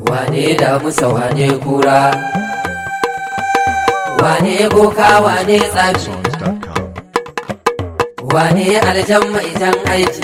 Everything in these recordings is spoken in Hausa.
wane da musa wane kura wane boka wane tsafi songs.com. wane aljan mai jan aiki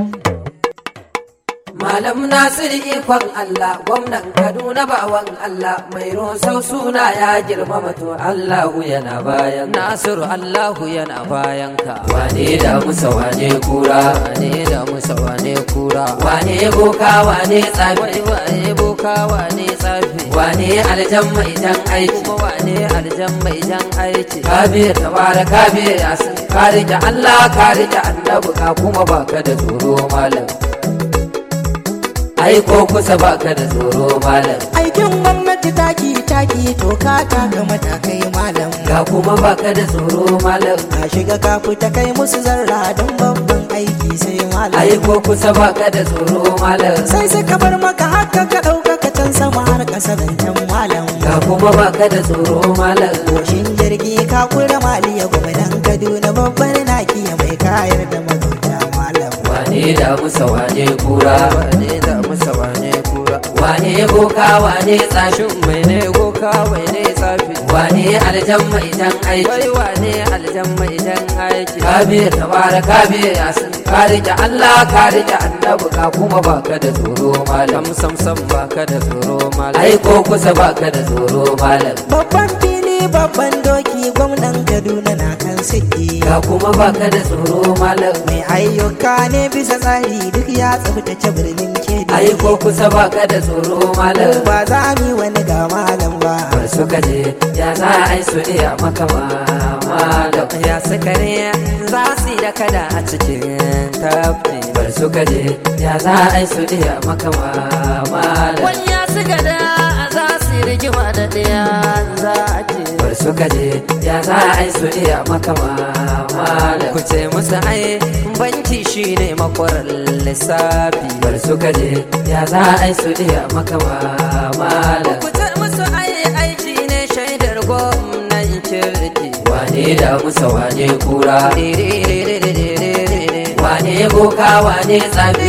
malam nasir ikon allah gwamnan kaduna bawan allah mai rosau suna ya girmama to allahu yana bayan nasiru allahu yana bayan ka wane da musa wane kura wane da musa wane kura wane boka wane tsafi wane boka wane tsafi wane aljan mai jan aiki kuma wane aljan mai jan aiki kabir tabara kabir yasin ka rike allah ka rike annabi ka kuma baka da tsoro malam ai ko kusa baka da tsoro malam aikin gwamnati taki taki to ka taka matakai malam ga kuma baka da tsoro malam ka shiga ka fita kai musu zarra don babban aiki sai malam ai ko kusa baka da tsoro malam sai suka bar maka haka ka ɗauka ka can sama har ƙasa zancen malam ga kuma baka da tsoro malam Goshin jirgi ka kura maliya gwamnan kaduna babban naki mai kayar da magauta malam wane da musa wane kura wane da musa wane kura wane boka wane tsashin mai ne boka mai ne tsafi wane aljan mai jan aiki wai wane aljan mai jan aiki kabir tabara kabir yasin ka rike allah ka rike annabi ka kuma baka da tsoro malam sam sam baka da tsoro malam ai ko kusa baka da tsoro malam babban fili babban doki gwamnan kaduna na kan siki ga kuma baka da tsoro malam mai ayyuka ne bisa tsari duk ya tsabtace birnin kedi ai ko kusa baka da tsoro malam ba za mu yi wani ga malam ba bar suka je ya za a yi su iya maka malam ya suka ne za su yi da kada a cikin tafi bar suka je ya za a yi su iya maka malam Wanya suka da za su yi rigima da ɗaya za a ce. bar suka je ya za a yi su iya maka malam ku ce musu ai banki shine makwarar lissafi bar suka je ya za a yi su iya maka malam ku ce musu ai aiki ne shaidar gwamnan kirki wane da musa wane kura wane boka wane tsafi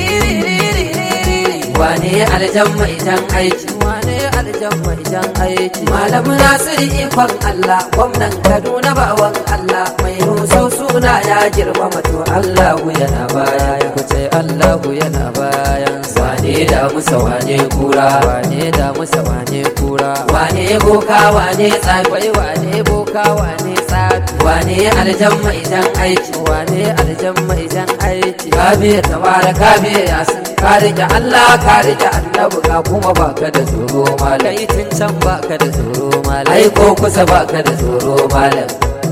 wane aljan mai jan aiki wane aljan mai jan aiki malam nasiru ikon allah gwamnan kaduna bawan allah mai rusau suna ya girmama to allahu yana baya ku ce allahu yana bayan wane da musa wane kura wane da musa wane kura wane boka wane tsafi wane boka wane tsafi wane aljan mai jan aiki wane aljan mai jan aiki kabir tabara kabir yasin ka rike allah ka rike annabi ka kuma baka da tsoro malam kai tun can baka da tsoro malam ai ko kusa baka da tsoro malam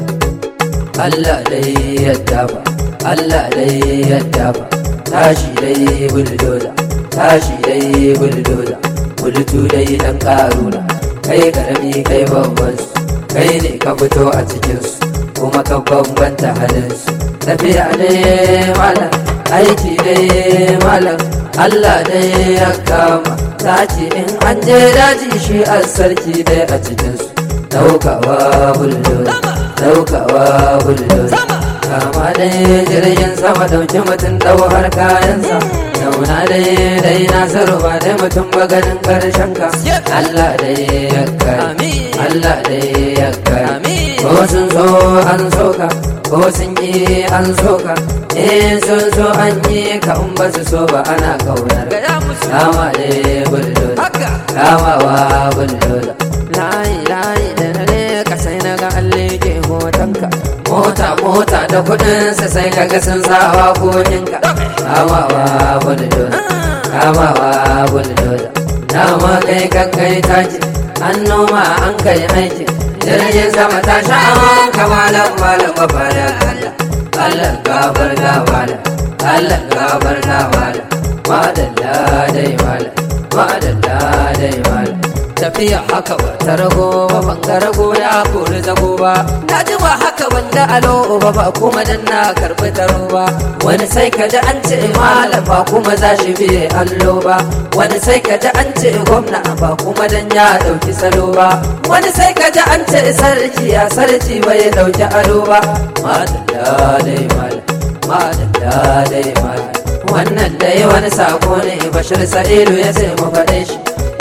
Allah dai yadda ba Allah dai yadda ba tashi dai buldoza tashi dai buldoza bultu dai dan karuna kai karami kai babban su kai ne ka fito a cikin su kuma ka bambanta halin su tafiya dai malam aiki dai malam Allah dai ya kama sace in an je daji shi a sarki dai a cikin su daukawa buldoza daukawa buldoza kama dai jirgin sama dauki mutum dau har kayansa zauna dai dai nasiru ba dai mutum ba ganin karshen ka Allah dai ya kai Allah dai ya kai ko sun so an soka ko sun yi an soka eh sun so an yi ka in ba su so ba ana kaunar kama dai buldoza kamawa buldoza layi layi da na ne ka sai na ga alle ke hotonka mota mota da kudin sa sai kaga sun sawa koninka kamawa buldoza kamawa buldoza dama kai kan kai taki an noma an kai aiki jirgin sama ta sha aman kamalan malam mafada Allah Allah gabar gabala Allah gabar gabala madalla dai malam madalla dai malam tafiya haka ba ta rago ba ban ga rago ya kori zago ba na ji ba haka ban da alo ba ba kuma dan na karbi taro ba wani sai ka ji an ce malam ba kuma za shi biye allo ba wani sai ka ji an ce gwamna ba kuma dan ya dauki salo ba wani sai ka ji an ce sarki ya sarki bai dauki ado ba madalla dai malam madalla dai malam wannan dai wani sako ne bashir sa'ilu ya sai mu faɗe shi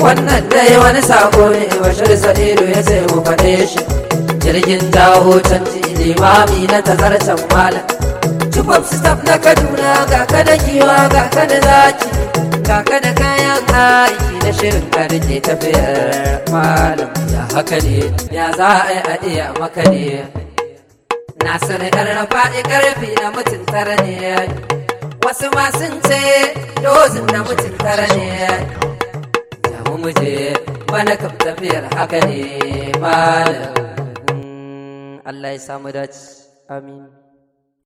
wannan dai wani sako ne bashir sa'idu ya ce mu faɗe shi jirgin jawo canji limami na tazarcen malam Tubab stop na Kaduna ga ka da giwa ga ka da zaki ga ka da kayan aiki na shirin ka da ke tafiyar malam ya haka ne ya za a yi a iya maka ne Nasiru ɗan faɗi ƙarfi na mutum tara ne wasu ma sun ce dozin na mutum tara ne ya mu muje bana kam tafiyar haka ne malam Allah ya samu dace amin